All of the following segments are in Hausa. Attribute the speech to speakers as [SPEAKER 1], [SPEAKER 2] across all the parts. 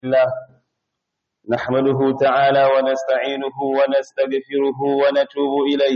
[SPEAKER 1] الله نحمده تعالى ونستعينه ونستغفره ونتوب إليه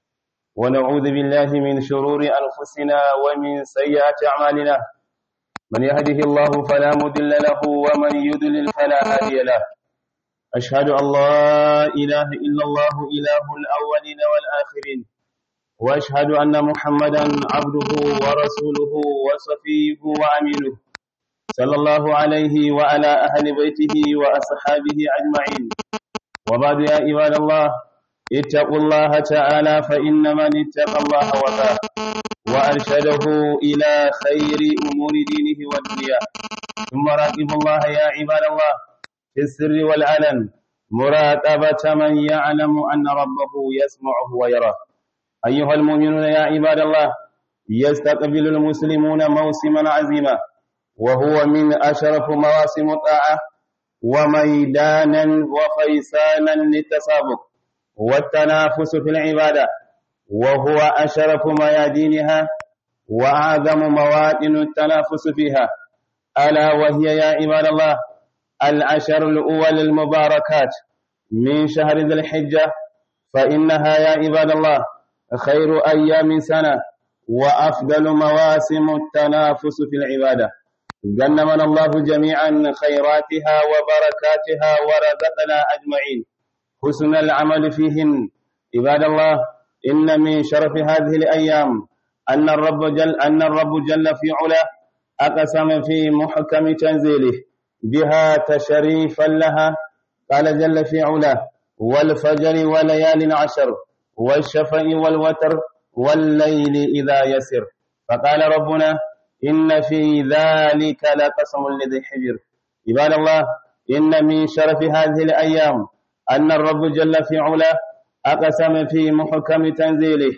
[SPEAKER 1] ونعوذ بالله من شرور أنفسنا ومن سيئات أعمالنا من يهده الله فلا مضل له ومن يضلل فلا هادي له أشهد أن لا إله إلا الله إله الأولين والآخرين وأشهد أن محمدا عبده ورسوله وصفيه وأمينه صلى الله عليه وعلى أهل بيته وأصحابه أجمعين وبعد يا عباد الله اتقوا الله تعالى فإن من اتقى الله وفاه وأرشده إلى خير أمور دينه والدنيا ثم راقبوا الله يا عباد الله في السر والعلن مراقبة من يعلم أن ربه يسمعه ويراه أيها المؤمنون يا عباد الله يستقبل المسلمون موسما عزيما وهو من أشرف مواسم الطاعة وميدانا وفيسانا للتسابق والتنافس في العبادة وهو أشرف ميادينها وأعظم موائن التنافس فيها ألا وهي يا عباد الله العشر الأول المباركات من شهر ذي الحجة فإنها يا عباد الله خير أيام سنة وأفضل مواسم التنافس في العبادة جنمنا الله جميعا خيراتها وبركاتها ورزقنا أجمعين حسن العمل فيهن عباد الله إن من شرف هذه الأيام أن الرب جل أن الرب جل في علا أقسم في محكم تنزيله بها تشريفا لها قال جل في علا والفجر وليال عشر والشفع والوتر والليل إذا يسر فقال ربنا إن في ذلك لقسم لذي حجر عباد الله إن من شرف هذه الأيام أن الرب جل في علا أقسم في محكم تنزيله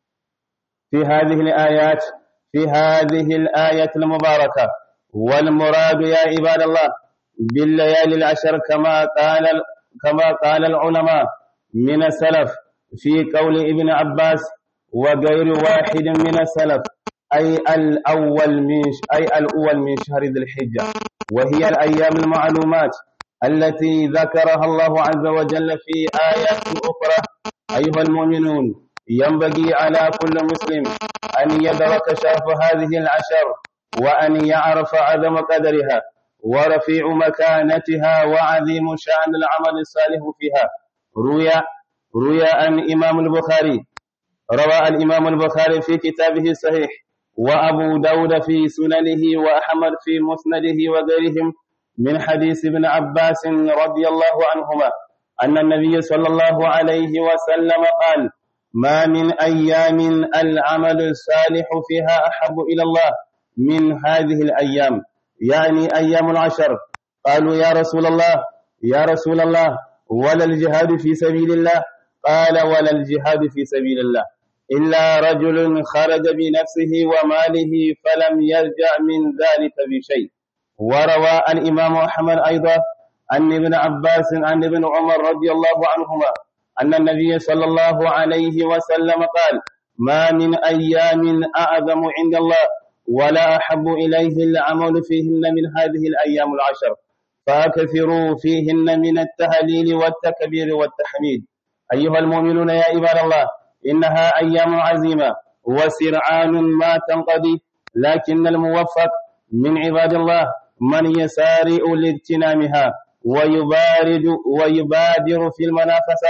[SPEAKER 1] في هذه الآيات في هذه الآية المباركة والمراد يا عباد الله بالليالي العشر كما قال كما قال العلماء من السلف في قول ابن عباس وغير واحد من السلف أي الأول من أي الأول من شهر ذي الحجة وهي الأيام المعلومات التي ذكرها الله عز وجل في آيات أخرى أيها المؤمنون ينبغي على كل مسلم أن يدرك شرف هذه العشر وأن يعرف عظم قدرها ورفيع مكانتها وعظيم شأن العمل الصالح فيها روي روي عن إمام البخاري روى الإمام البخاري في كتابه الصحيح وأبو داود في سننه وأحمد في مسنده وغيرهم من حديث ابن عباس رضي الله عنهما أن النبي صلى الله عليه وسلم قال ما من أيام العمل الصالح فيها أحب إلى الله من هذه الأيام يعني أيام العشر قالوا يا رسول الله يا رسول الله ولا الجهاد في سبيل الله قال ولا الجهاد في سبيل الله إلا رجل خرج بنفسه وماله فلم يرجع من ذلك بشيء وروى الإمام أحمد أيضا عن ابن عباس عن ابن عمر رضي الله عنهما أن النبي صلى الله عليه وسلم قال ما من أيام أعظم عند الله ولا أحب إليه العمل فيهن من هذه الأيام العشر فأكثروا فيهن من التهليل والتكبير والتحميد أيها المؤمنون يا عباد الله إنها أيام عزيمة وسرعان ما تنقضي لكن الموفق من عباد الله من يسارع لاغتنامها ويبارد ويبادر في المنافسة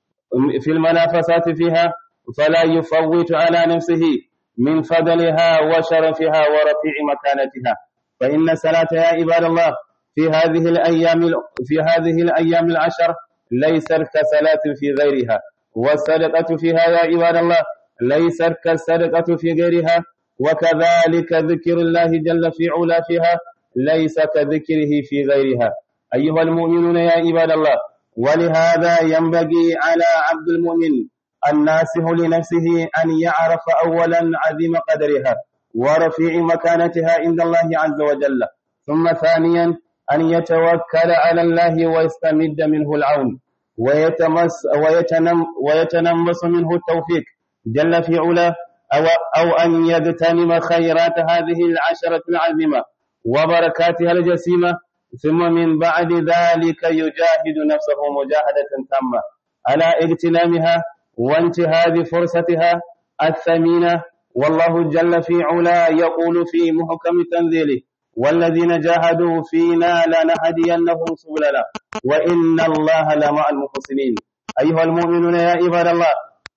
[SPEAKER 1] في المنافسات فيها فلا يفوت على نفسه من فضلها وشرفها ورفيع مكانتها فإن الصلاة يا عباد الله في هذه الأيام في هذه الأيام العشر ليست كصلاة في غيرها والصدقة فيها يا عباد الله ليست كالصدقة في غيرها وكذلك ذكر الله جل في علا فيها ليس كذكره في غيرها أيها المؤمنون يا عباد الله ولهذا ينبغي على عبد المؤمن الناسح لنفسه أن يعرف أولا عظيم قدرها ورفيع مكانتها عند الله عز وجل ثم ثانيا أن يتوكل على الله ويستمد منه العون ويتمس ويتنم ويتنمس منه التوفيق جل في علاه أو, أو أن يغتنم خيرات هذه العشرة العظيمة وبركاتها الجسيمة ثم من بعد ذلك يجاهد نفسه مجاهدة تامة على اغتنامها وانتهاز فرصتها الثمينة والله جل في علا يقول في محكم تنزيله والذين جاهدوا فينا لنهدينهم سبلنا وإن الله لمع المحسنين أيها المؤمنون يا عباد الله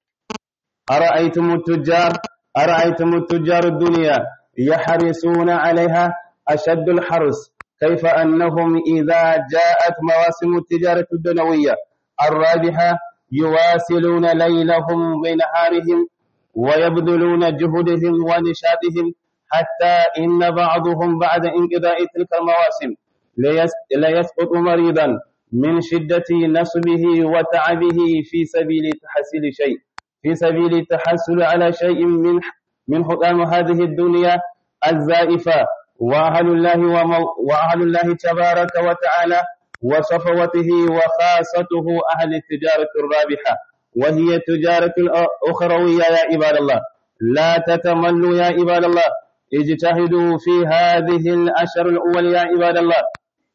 [SPEAKER 1] أرأيتم التجار أرأيتم التجار الدنيا يحرصون عليها أشد الحرص كيف أنهم إذا جاءت مواسم التجارة الدنوية الرابحة يواصلون ليلهم بنهارهم ويبذلون جهدهم ونشاطهم حتى إن بعضهم بعد انقضاء تلك المواسم ليسقط مريضا من شدة نصبه وتعبه في سبيل تحصيل شيء في سبيل التحصل على شيء من من حكام هذه الدنيا الزائفة وأهل الله ومو وأهل الله تبارك وتعالى وصفوته وخاصته أهل التجارة الرابحة وهي التجارة الأخروية يا عباد الله لا تتملوا يا عباد الله اجتهدوا في هذه الأشهر الأول يا عباد الله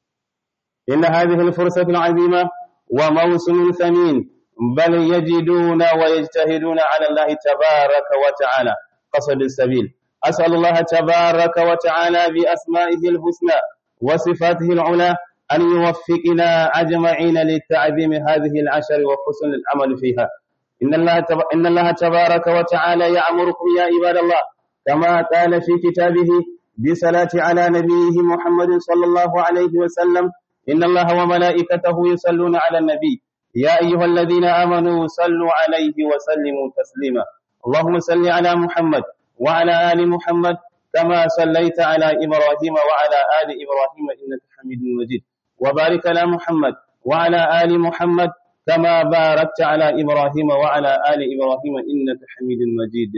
[SPEAKER 1] إن هذه الفرصة العظيمة وموسم ثمين بل يجدون ويجتهدون على الله تبارك وتعالى قصد السبيل أسأل الله تبارك وتعالى بأسمائه الحسنى وصفاته العلى أن يوفقنا أجمعين للتعظيم هذه العشر وحسن العمل فيها إن الله تب... إن الله تبارك وتعالى يأمركم يا عباد الله كما قال في كتابه بصلاة على نبيه محمد صلى الله عليه وسلم إن الله وملائكته يصلون على النبي يا أيها الذين آمنوا صلوا عليه وسلموا تسليما اللهم صل على محمد وعلى آل محمد كما صليت على إبراهيم وعلى آل إبراهيم إنك حميد مجيد وبارك على محمد وعلى آل محمد كما باركت على إبراهيم وعلى آل إبراهيم إنك حميد مجيد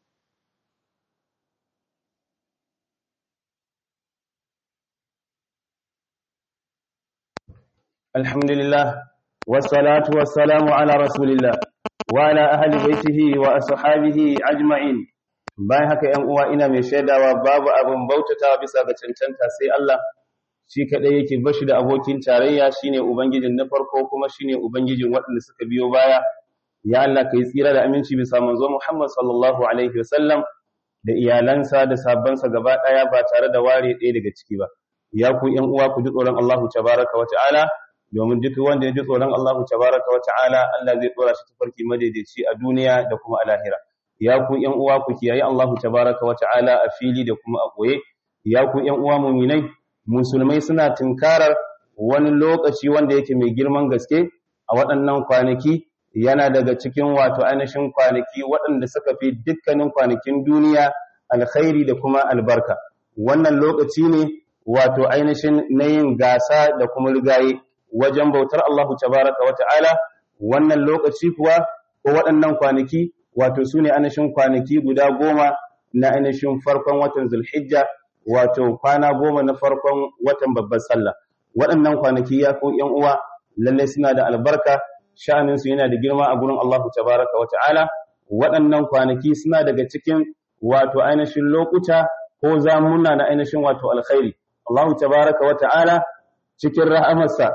[SPEAKER 1] الحمد لله والصلاة والسلام على رسول الله وعلى أهل بيته وأصحابه أجمعين bayan haka ‘yan uwa ina mai shaidawa babu abin bautata bisa ga cancanta sai Allah shi kaɗai yake bashi da abokin tarayya shine ubangijin na farko kuma shine ubangijin waɗanda suka biyo baya ya Allah kai tsira da aminci bisa manzo Muhammad sallallahu alaihi wasallam da iyalansa da sabbansa gaba ɗaya ba tare da ware ɗaya daga ciki ba ya ku ‘yan uwa ku ji tsoron Allah tabaraka wa ta'ala domin duk wanda ya ji tsoron Allah tabaraka wa ta'ala Allah zai tsora shi tafarki madaidaici a duniya da kuma a lahira ya ku ƴan uwa ku kiyaye Allahu tabaraka wa ta'ala a fili da kuma a koye ya ku ƴan uwa mu'minai musulmai suna tinkarar wani lokaci wanda yake mai girman gaske a waɗannan kwanaki yana daga cikin wato ainihin kwanaki waɗanda suka fi dukkanin kwanakin duniya alkhairi da kuma albarka wannan lokaci ne wato ainihin na yin gasa da kuma rigaye wajen bautar Allahu tabaraka wa ta'ala wannan lokaci kuwa ko waɗannan kwanaki wato su ne ainihin kwanaki guda goma na ainihin farkon watan zulhijja wato kwana goma na farkon watan babbar sallah waɗannan kwanaki ya ko ‘yan uwa lalle suna da albarka sha'aninsu yana da girma a gurin Allah tabaraka wa ta'ala waɗannan kwanaki suna daga cikin wato ainihin lokuta ko zamuna na ainihin wato alkhairi Allah tabaraka wa ta'ala cikin rahamarsa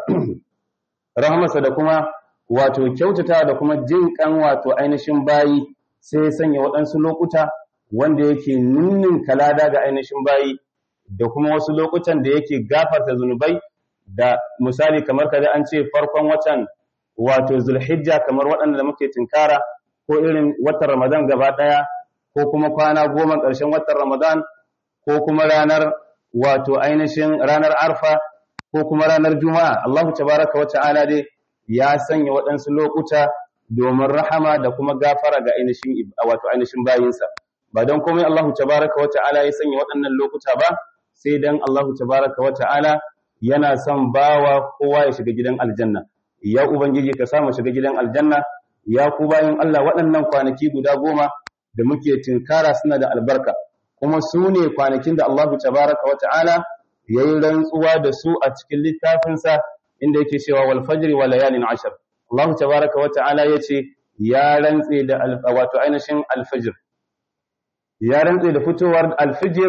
[SPEAKER 1] rahamarsa da kuma wato kyautata da kuma jin kan wato ainihin bayi sai sanya waɗansu lokuta wanda yake nunin kalada ga ainihin bayi da kuma wasu lokutan da yake gafarta zunubai da misali kamar kada an ce farkon watan wato zulhijja kamar waɗanda da muke tinkara ko irin watan ramadan gaba ɗaya ko kuma kwana goma ƙarshen watan ramadan ko kuma ranar wato ainihin ranar arfa ko kuma ranar juma'a Allahu tabaraka wa ta'ala dai ya sanya waɗansu lokuta domin rahama da kuma gafara ga ainihin wato ainihin bayinsa ba don komai Allahu tabaraka wa ta'ala ya sanya waɗannan lokuta ba sai dan Allahu tabaraka wa ta'ala yana son bawa kowa ya shiga gidan aljanna ya ubangiji ka samu shiga gidan aljanna ya ku bayin Allah waɗannan kwanaki guda goma da muke tinkara suna da albarka kuma su ne kwanakin da Allahu tabaraka wa ta'ala yayi rantsuwa da su a cikin littafinsa inda yake cewa wal fajri wa layalin ashar Allah tabaraka wa ta'ala yace ya rantse da wato ainihin al fajr ya rantse da fitowar al fajr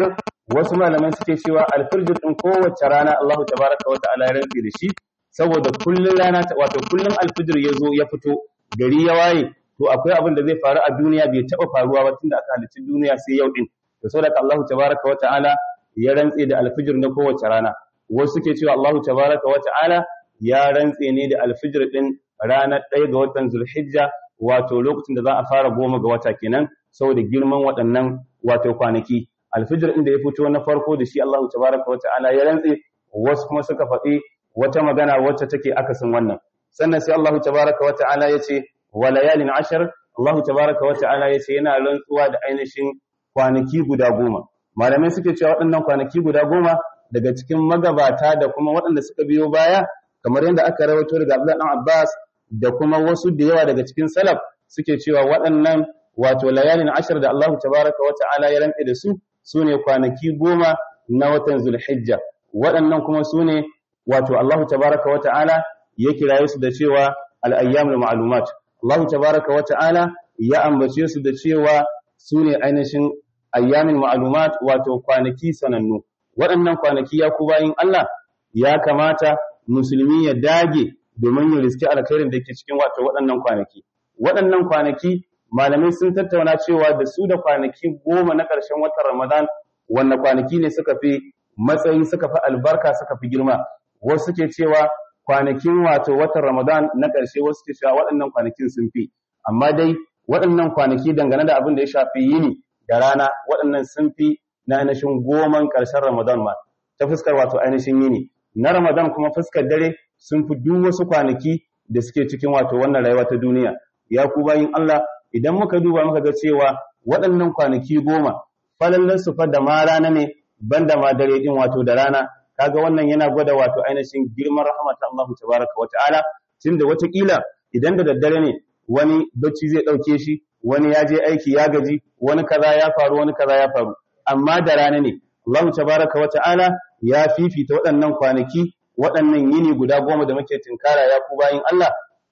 [SPEAKER 1] wasu malaman suke cewa alfijir din kowace rana Allah tabaraka wa ta'ala ya rantsi da shi saboda kullun rana wato kullun alfijir ya zo ya fito gari ya waye to akwai abin da zai faru a duniya bai taba faruwa ba tunda aka halicci duniya sai yau din to saboda Allah tabaraka wa ta'ala ya rantse da alfijir na kowace rana wasu suke cewa Allah tabaraka wa ta'ala ya rantse ne da alfijir din ranar ɗaya ga watan Zulhijja wato lokacin da za a fara goma ga wata kenan saboda girman waɗannan wato kwanaki alfijir inda ya fito na farko da shi Allah tabaraka wa ta'ala ya rantse wasu kuma suka faɗi wata magana wacce take akasin wannan sannan sai Allah tabaraka wa ta'ala ya ce wa layalin ashar Allah tabaraka wa ta'ala ya ce yana rantsuwa da ainihin kwanaki guda goma malamai suke cewa waɗannan kwanaki guda goma daga cikin magabata da kuma waɗanda suka biyo baya kamar yadda aka rawaito daga Abdullah dan Abbas da kuma wasu da yawa daga cikin salaf suke cewa waɗannan wato layalin ashar da Allah tabaraka wa ta'ala ya rantse da su sune kwanaki goma na watan Zulhijja waɗannan kuma sune wato Allah tabaraka wa ta'ala ya kiraye su da cewa al-ayyamul ma'lumat Allah tabaraka wa ta'ala ya ambace su da cewa sune ainihin ayyamin ma'lumat wato kwanaki sanannu waɗannan kwanaki ya ku bayin Allah ya kamata musulmi ya dage domin ya riski alkhairin da ke cikin wato waɗannan kwanaki waɗannan kwanaki malamai sun tattauna cewa da su da kwanaki goma na ƙarshen watan Ramadan wanne kwanaki ne suka fi matsayi suka fi albarka suka fi girma wasu suke cewa kwanakin wato watan Ramadan na ƙarshe wasu suke cewa waɗannan kwanakin sun fi amma dai waɗannan kwanaki dangane da abin da ya shafi yini da rana waɗannan sun fi na ainihin goman ƙarshen Ramadan ma ta fuskar wato ainihin yini na Ramadan kuma fuskar dare sun fi duk wasu kwanaki da suke cikin wato wannan rayuwa ta duniya ya ku bayin Allah idan muka duba muka ga cewa waɗannan kwanaki goma falallan su fa da ma rana ne banda ma dare din wato da rana kaga wannan yana gwada wato ainihin girman rahmatin Allah tabaraka wa ta'ala tunda watakila idan da daddare ne wani bacci zai dauke shi wani ya je aiki ya gaji wani kaza ya faru wani kaza ya faru amma da rana ne Allah tabaraka wa ta'ala ya fifita waɗannan kwanaki waɗannan yini guda goma da muke tinkara ya ku bayin Allah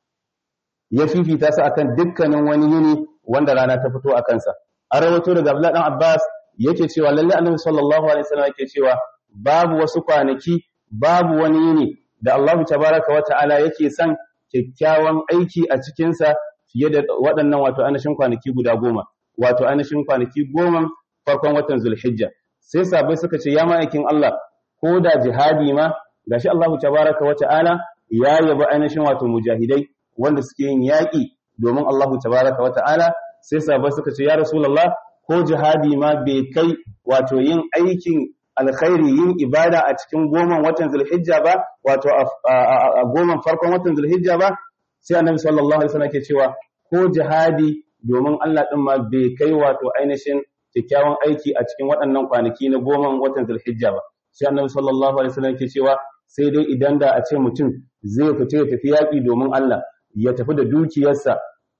[SPEAKER 1] ya fifita su akan dukkanin wani yini wanda rana ta fito a kansa an rawaito daga Abdullah dan Abbas yake cewa lalle Annabi sallallahu alaihi wasallam yake cewa babu wasu kwanaki babu wani yini da Allah tabaraka wa ta'ala yake son kyakkyawan aiki a cikin sa fiye da waɗannan wato anashin kwanaki guda goma wato anashin kwanaki goma farkon watan Zulhijja sai sabai suka ce ya ma'aikin Allah ko da jihadi ma gashi Allah tabaraka wa ta'ala ya yaba ainihin wato mujahidai wanda suke yin yaƙi domin Allah tabaraka wa ta'ala sai sabai suka ce ya rasulullah ko jihadi ma bai kai wato yin aikin alkhairi yin ibada a cikin goman watan zulhijja ba wato a goman farkon watan zulhijja ba sai annabi sallallahu alaihi wasallam ke cewa ko jihadi domin Allah din ma bai kai wato ainihin kyakkyawan aiki a cikin waɗannan kwanaki na goman watan zulhijja ba sai annabi sallallahu alaihi wasallam ke cewa sai dai idan da a ce mutum zai fita ya tafi yaƙi domin Allah ya tafi da dukiyarsa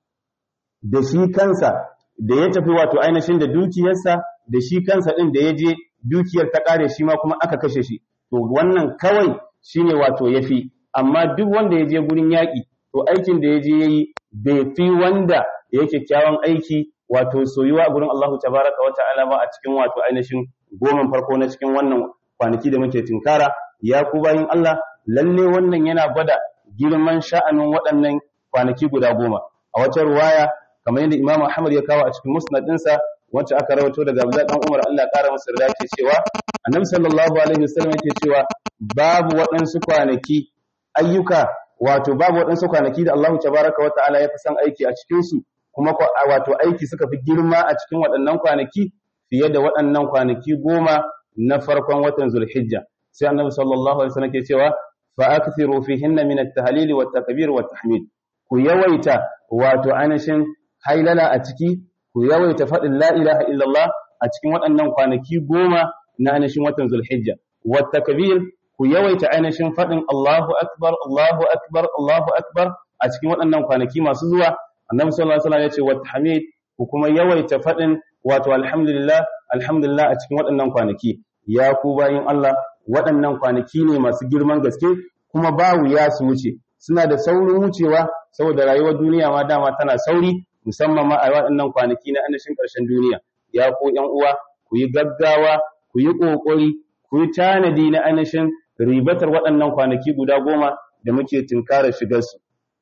[SPEAKER 1] da shi kansa da ya tafi wato ainihin da dukiyarsa da shi kansa din da ya je dukiyar ta kare shi ma kuma aka kashe shi to wannan kawai shine wato yafi amma duk wanda ya je gurin yaƙi to aikin da ya je yayi bai fi wanda ya kyakkyawan aiki wato soyuwa gurin Allahu tabaraka wa ta'ala ba a cikin wato ainihin goman farko na cikin wannan kwanaki da muke tinkara ya ku bayin Allah lalle wannan yana gwada girman sha'anin waɗannan kwanaki guda goma a wata ruwaya kamar yadda Imam Ahmad ya kawo a cikin musnad ɗinsa wacce aka rawaito daga Abdullah dan Umar Allah ƙara masa yarda yake cewa Annabi sallallahu alaihi wasallam yake cewa babu waɗansu kwanaki ayyuka wato babu waɗansu kwanaki da Allah tabaraka wa ta'ala ya fi san aiki a cikin su kuma wato aiki suka fi girma a cikin waɗannan kwanaki fiye da waɗannan kwanaki goma na farkon watan Zulhijja sai Annabi sallallahu alaihi wasallam ke cewa fa akthiru fihinna min at-tahlil wa at-takbir wa at-tahmid ku yawaita wato ainihin hailala a ciki ku yawaita faɗin la ilaha illallah a cikin waɗannan kwanaki goma na ainihin watan Zulhijja wa takbir ku yawaita ainihin faɗin Allahu akbar Allahu akbar Allahu akbar a cikin waɗannan kwanaki masu zuwa Annabi sallallahu alaihi wasallam ya ce wa tahmid ku kuma yawaita faɗin wato alhamdulillah alhamdulillah a cikin waɗannan kwanaki ya ku bayin Allah waɗannan kwanaki ne masu girman gaske kuma ba wuya su wuce suna da saurin wucewa saboda rayuwar duniya ma dama tana sauri musamman ma a waɗannan kwanaki na annashin ƙarshen duniya ya ku ƴan uwa ku yi gaggawa ku yi ƙoƙari ku yi tanadi na ainihin ribatar waɗannan kwanaki guda goma da muke tunkara shigarsu.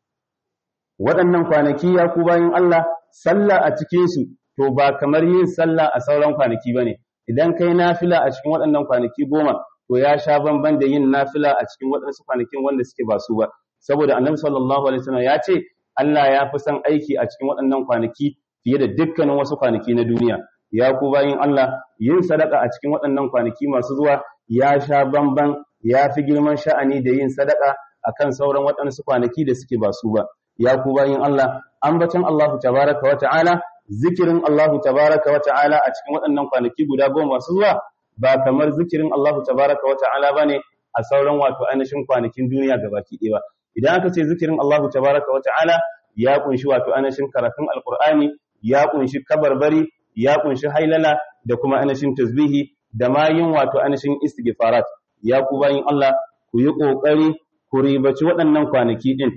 [SPEAKER 1] Waɗannan kwanaki ya ku bayan Allah, sallah a cikinsu, to ba kamar yin sallah a sauran kwanaki ba ne, idan kai nafila a cikin waɗannan kwanaki goma, to ya sha bamban da yin nafila a cikin waɗansu kwanakin wanda suke ba su ba. Saboda annabi sallallahu alaihi wasallam ya ce, Allah ya fi son aiki a cikin waɗannan kwanaki fiye da dukkanin wasu kwanaki na duniya. Ya ku bayin Allah, yin sadaka a cikin waɗannan kwanaki masu zuwa ya sha bamban ya fi girman sha'ani da yin sadaka akan sauran waɗansu kwanaki da suke ba su ba ya ku bayin Allah ambacin Allahu tabaraka wa ta'ala zikirin Allahu tabaraka wa ta'ala a cikin waɗannan kwanaki guda goma masu zuwa ba kamar zikirin Allahu tabaraka wa ta'ala bane a sauran wato ainihin kwanakin duniya gabaki ɗaya ba idan aka ce zikirin Allahu tabaraka wa ta'ala ya kunshi wato ainihin karatun alqur'ani ya kunshi kabarbari ya kunshi hailala da kuma ainihin tasbihi da ma yin wato ainihin istighfarat ya ku bayin Allah ku yi kokari ku ribaci waɗannan kwanaki din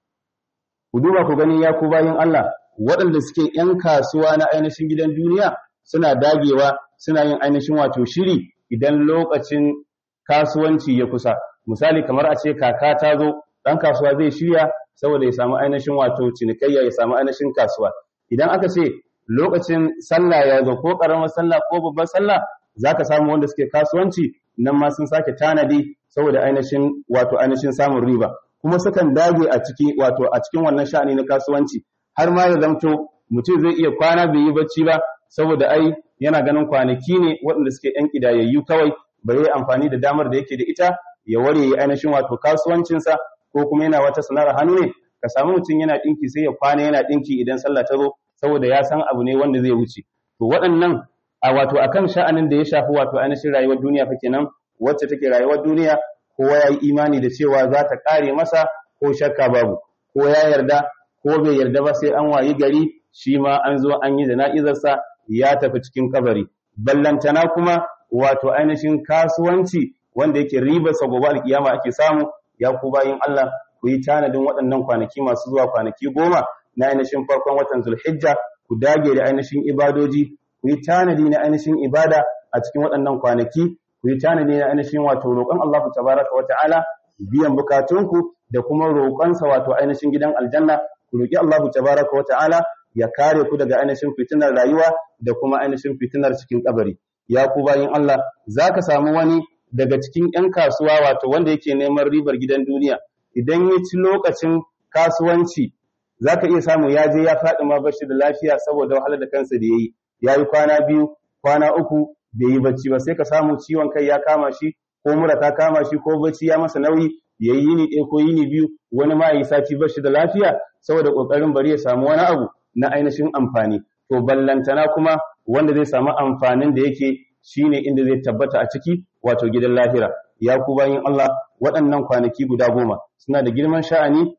[SPEAKER 1] ku duba ku gani ya ku bayin Allah waɗanda suke ‘yan kasuwa na ainihin gidan duniya suna dagewa suna yin ainihin wato shiri idan lokacin kasuwanci ya kusa misali kamar a ce kaka ta zo ɗan kasuwa zai shirya saboda ya samu ainihin wato cinikayya ya samu ainihin kasuwa idan aka ce lokacin sallah ya zo ko ƙaramar sallah ko babbar sallah za ka samu wanda suke kasuwanci nan ma sun sake tanadi saboda ainihin wato ainihin samun riba kuma sukan dage a ciki wato a cikin wannan sha'ani na kasuwanci har ma ya zamto mutum zai iya kwana bai yi bacci ba saboda ai yana ganin kwanaki ne waɗanda suke yan kidayayyu kawai bai yi amfani da damar da yake da ita ya ware ya ainihin wato kasuwancinsa ko kuma yana wata sana'ar hannu ne ka samu mutum yana ɗinki sai ya kwana yana ɗinki idan sallah ta zo saboda ya san abu ne wanda zai wuce to waɗannan a wato akan sha'anin da ya shafi wato ainihin rayuwar duniya fa kenan wacce take rayuwar duniya kowa ya yi imani da cewa za ta kare masa ko shakka babu ko ya yarda ko bai yarda ba sai an wayi gari shi ma an zo an yi jana'izarsa ya tafi cikin kabari ballantana kuma wato ainihin kasuwanci wanda yake ribarsa gobe alkiyama ake samu ya ku bayin Allah ku yi tanadin waɗannan kwanaki masu zuwa kwanaki goma na ainihin farkon watan zulhijja ku dage da ainihin ibadoji ku yi tanadi na ainihin ibada a cikin waɗannan kwanaki ku yi tanadi na ainihin wato roƙon Allah tabaraka wa ta'ala biyan bukatunku da kuma roƙonsa wato ainihin gidan aljanna ku roƙi Allah tabaraka wa ta'ala ya kare ku daga ainihin fitinar rayuwa da kuma ainihin fitinar cikin kabari ya ku bayin Allah zaka samu wani daga cikin ƴan kasuwa wato wanda yake neman ribar gidan duniya idan ya ci lokacin kasuwanci zaka iya samu ya je ya faɗi ma bashi da lafiya saboda wahalar da kansa da yayi yayi kwana biyu kwana uku bai yi bacci ba sai ka samu ciwon kai ya kama shi ko mura ta kama shi ko bacci ya masa nauyi yayi yini ɗaya ko yini biyu wani ma yi sati bashi da lafiya saboda kokarin bari ya samu wani abu na ainihin amfani to ballantana kuma wanda zai samu amfanin da yake shine inda zai tabbata a ciki wato gidan lahira ya ku bayin Allah waɗannan kwanaki guda goma suna da girman sha'ani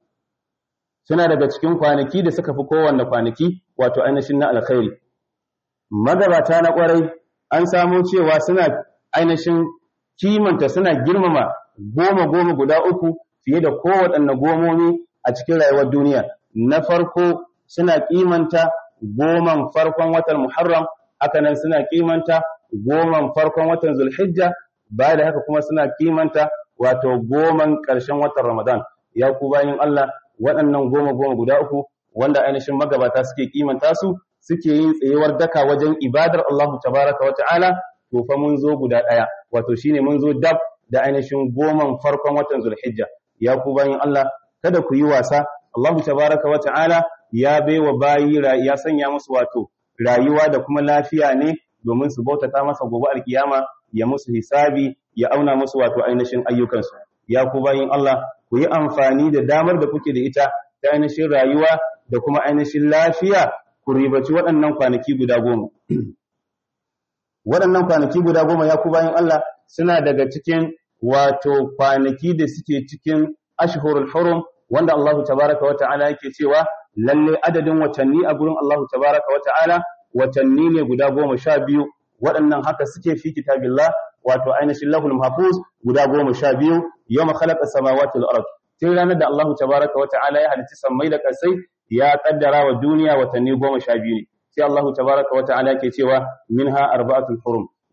[SPEAKER 1] suna daga cikin kwanaki da suka fi kowanne kwanaki wato ainihin na alkhairi magabata na kwarai an samo cewa suna ainihin kimanta suna girmama goma goma guda uku fiye da kowaɗanne gomomi a cikin rayuwar duniya na farko suna kimanta goman farkon watan muharram hakanan suna kimanta goman farkon watan zulhijja baya da haka kuma suna kimanta wato goman ƙarshen watan ramadan ya ku bayin Allah waɗannan goma goma guda uku wanda ainihin magabata suke kimanta su suke yin tsayuwar daka wajen ibadar Allah tabaraka wa ta'ala to fa mun zo guda ɗaya wato shine mun zo dab da ainihin goman farkon watan zulhijja ya ku bayin Allah kada ku yi wasa Allah tabaraka wa ta'ala ya baiwa bayi ya sanya musu wato rayuwa da kuma lafiya ne domin su bautata masa gobe alkiyama ya musu hisabi ya auna musu wato ainihin ayyukansu ya ku bayin Allah ku yi amfani da damar da kuke da ita ta ainihin rayuwa da kuma ainihin lafiya ku ribaci waɗannan kwanaki guda goma waɗannan kwanaki guda goma ya ku bayin Allah suna daga cikin wato kwanaki da suke cikin ashhurul hurum wanda Allah tabaraka wa ta'ala yake cewa lalle adadin watanni a gurin Allah tabaraka wa ta'ala watanni ne guda goma sha biyu waɗannan haka suke fi kitabillah wato ainihin lahul mahfuz guda goma sha biyu yawma khalaqa samawati wal ard tun ranar da Allah tabaraka wa ta'ala ya halitta sammai da kasai ya kaddara wa duniya watanni goma sha biyu ne sai Allah tabaraka wa ta'ala ke cewa minha arba'atul hurum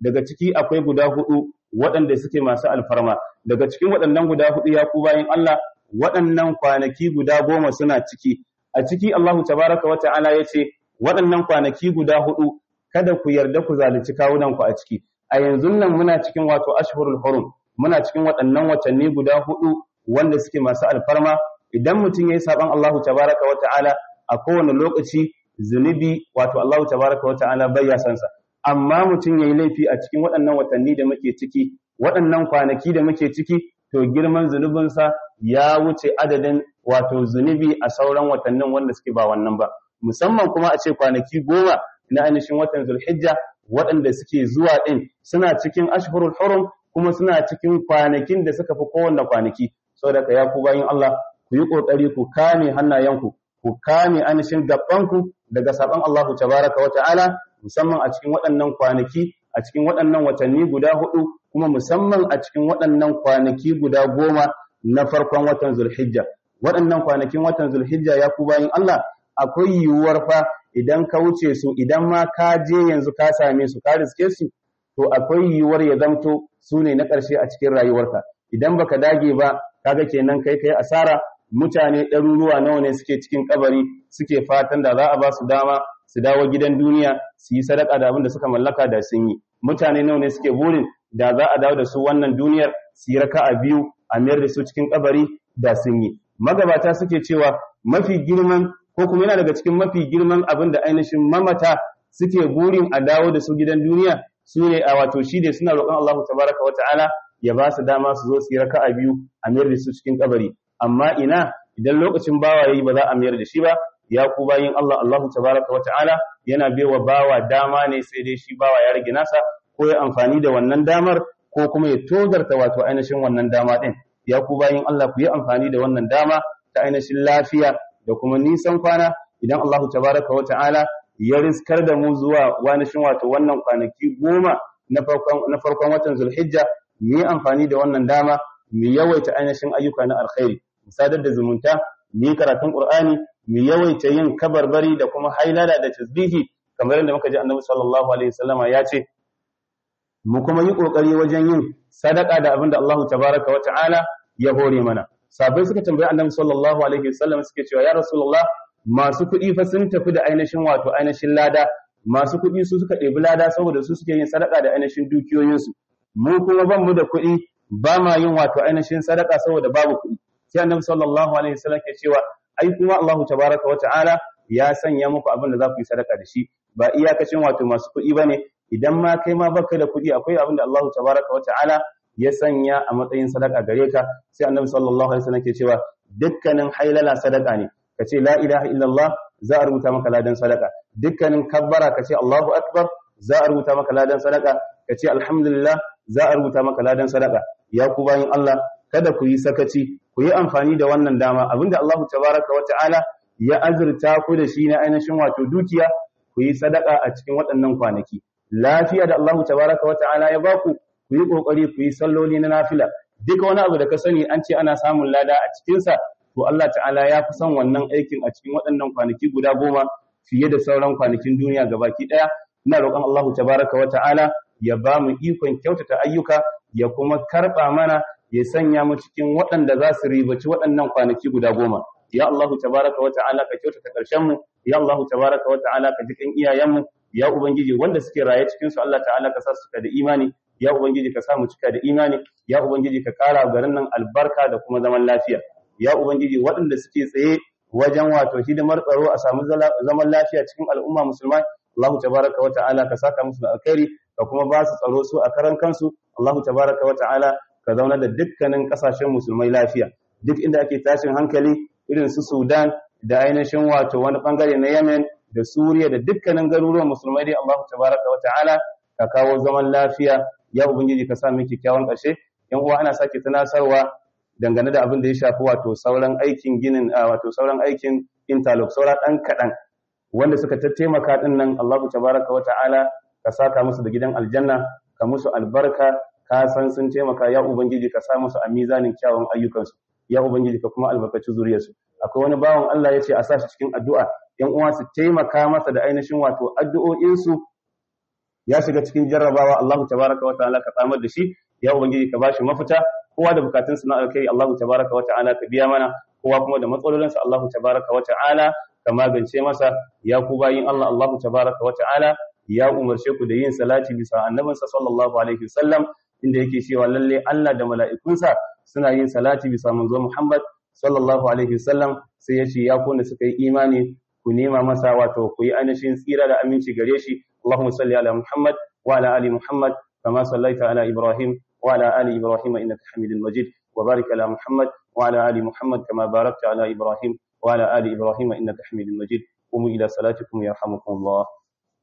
[SPEAKER 1] daga ciki akwai guda hudu waɗanda suke masu alfarma daga cikin waɗannan guda hudu ya ku bayin Allah waɗannan kwanaki guda goma suna ciki a ciki Allahu tabaraka wa ta'ala yace waɗannan kwanaki guda hudu kada ku yarda ku zalunci kawunan ku a ciki a yanzu nan muna cikin wato ashhurul hurum muna cikin waɗannan watanni guda hudu wanda suke masu alfarma idan mutum yayi saban Allahu tabaraka wa ta'ala a kowane lokaci zunubi wato Allahu tabaraka wa ta'ala bai ya sansa amma mutum yayi laifi a cikin waɗannan watanni da muke ciki waɗannan kwanaki da muke ciki to girman zunubinsa ya wuce adadin wato zunubi a sauran watannin wanda suke ba wannan ba musamman kuma a ce kwanaki goma na ainihin watan zulhijja waɗanda suke zuwa ɗin suna cikin ashhurul hurum kuma suna cikin kwanakin da suka fi kowanne kwanaki saboda ka ya ku bayin Allah ku yi kokari ku kame hannayenku ku kame ainihin gabanku daga saban Allah tabaraka wa ta'ala musamman a cikin waɗannan kwanaki a cikin waɗannan watanni guda hudu kuma musamman a cikin waɗannan kwanaki guda goma na farkon watan Zulhijja waɗannan kwanakin watan Zulhijja ya ku bayin Allah akwai yiwuwar fa idan ka wuce su idan ma ka je yanzu ka same su ka riske su to akwai yiwuwar ya zamto su ne na ƙarshe a cikin rayuwarka idan baka dage ba kaga kenan kai kai asara mutane ɗaruruwa nawa ne suke cikin kabari suke fatan da za a ba su dama su dawo gidan duniya su yi sadaka da abin da suka mallaka da sun yi mutane nawa ne suke burin da za a dawo da su wannan duniyar su yi raka'a biyu a mayar da su cikin kabari da sun yi magabata suke cewa mafi girman ko kuma yana daga cikin mafi girman abin da ainihin mamata suke burin a dawo da su gidan duniya su ne a wato shi ne suna roƙon Allah tabaraka wa ta'ala ya ba su dama su zo su yi raka'a biyu a mayar da su cikin kabari amma ina idan lokacin bawa yayi ba za a mayar da shi ba ya ku bayin Allah Allahu tabaraka wa ta'ala yana baiwa bawa dama ne sai dai shi bawa ya rage nasa ko ya amfani da wannan damar ko kuma ya tozarta wato ainihin wannan dama din ya ku bayin Allah ku yi amfani da wannan dama ta ainihin lafiya da kuma nisan kwana idan Allahu tabaraka wa ta'ala ya riskar da mu zuwa wani wato wannan kwanaki goma na farkon na farkon watan Zulhijja mu yi amfani da wannan dama mu yawaita ainihin ayyuka na alkhairi mu sadar da zumunta mu yi karatun Qur'ani mu yawaita yin kabarbari da kuma hailala da tasbihi kamar yadda muka ji Annabi sallallahu alaihi wasallama ya ce mu kuma yi kokari wajen yin sadaka da abinda Allah tabaraka wa ta'ala ya hore mana sabai suka tambayi Annabi sallallahu alaihi wasallam suke cewa ya Rasulullah masu kuɗi fa sun tafi da ainihin wato ainihin lada masu kuɗi su suka ɗebi lada saboda su suke yin sadaka da ainihin dukiyoyinsu mu kuma ban mu da kuɗi ba ma yin wato ainihin sadaka saboda babu kuɗi sai Annabi sallallahu alaihi wasallam ke cewa ai kuma Allah tabaraka wa ta'ala ya sanya muku abin da za ku yi sadaka da shi ba iyakacin wato masu kuɗi bane idan ma kai ma baka da kuɗi akwai abin da Allah tabaraka wa ta'ala ya sanya a matsayin sadaka gare ka sai Annabi sallallahu alaihi wasallam ke cewa dukkanin hailala sadaka ne kace la ilaha illallah za a rubuta maka ladan sadaka dukkanin kabbara kace Allahu akbar za a rubuta maka ladan sadaka kace alhamdulillah za a rubuta maka ladan sadaka ya ku bayin Allah kada ku yi sakaci ku yi amfani da wannan dama abinda Allah tabaraka wa ta'ala ya azurta ku da shi na ainihin wato dukiya ku yi sadaka a cikin waɗannan kwanaki lafiya da Allah tabaraka wa ta'ala ya baku ku yi kokari ku yi salloli na nafila duka wani abu da ka sani an ce ana samun lada a cikin sa to Allah ta'ala ya fi son wannan aikin a cikin waɗannan kwanaki guda goma fiye da sauran kwanakin duniya gabaki ɗaya ina roƙon Allah tabaraka wa ta'ala ya ba mu ikon kyautata ayyuka ya kuma karɓa mana ya sanya mu cikin waɗanda za su ribaci waɗannan kwanaki guda goma ya Allah tabaraka wa ta'ala ka kyautata ƙarshen mu ya Allah tabaraka wa ta'ala ka jikin iyayen mu ya ubangiji wanda suke raye cikin su Allah ta'ala ka sa su da imani ya ubangiji ka sa mu cika da imani ya ubangiji ka ƙara garin nan albarka da kuma zaman lafiya ya ubangiji waɗanda suke tsaye wajen wato hidimar tsaro a samu zaman lafiya cikin al'umma musulmai Allah tabaraka wa ta'ala ka saka musu da alkhairi ka kuma ba su tsaro su a karan kansu Allah tabaraka wa ta'ala ka zauna da dukkanin kasashen musulmai lafiya duk inda ake tashin hankali irin su Sudan da ainihin wato wani bangare na Yemen da Suriya da dukkanin garuruwan musulmai dai Allah tabaraka wa ta'ala ka kawo zaman lafiya ya ubangiji ka sa mu kyakkyawan ƙarshe yan uwa ana sake tunasarwa dangane da abin da ya shafi wato sauran aikin ginin wato sauran aikin interlock saura dan kadan wanda suka tattaimaka din nan Allah tabaraka wa ta'ala ka saka musu da gidan aljanna ka musu albarka ka san sun taimaka ya ubangiji ka sa musu a mizanin kyawun ayyukansu ya ubangiji ka kuma albarkaci zuriyarsu akwai wani bawan Allah ya ce a sa shi cikin addu'a yan uwa su taimaka masa da ainihin wato addu'o'insu ya shiga cikin jarrabawa Allah tabaraka wa ta'ala ka tsamar da shi ya ubangiji ka bashi mafita kowa da bukatun sa na alkai Allah tabaraka wa ta'ala ka biya mana kowa kuma da matsalolin sa Allah tabaraka wa ta'ala ka magance masa ya ku bayin Allah Allah tabaraka wa ta'ala ya umarce ku da yin salati bisa annabinsa sallallahu alaihi wasallam inda yake cewa lalle Allah da mala'ikunsa suna yin salati bisa manzo Muhammad sallallahu alaihi wasallam sai ya ce ya kone suka yi imani ku nema masa wato ku yi ainihin tsira da aminci gare shi Allahumma salli ala Muhammad wa ala ali Muhammad kama sallaita ala Ibrahim wa ala ali Ibrahim innaka Hamidul Majid wa barik ala Muhammad wa ala ali Muhammad kama barakta ala Ibrahim wa ala ali Ibrahim innaka Hamidul Majid قوموا إلى صلاتكم يرحمكم الله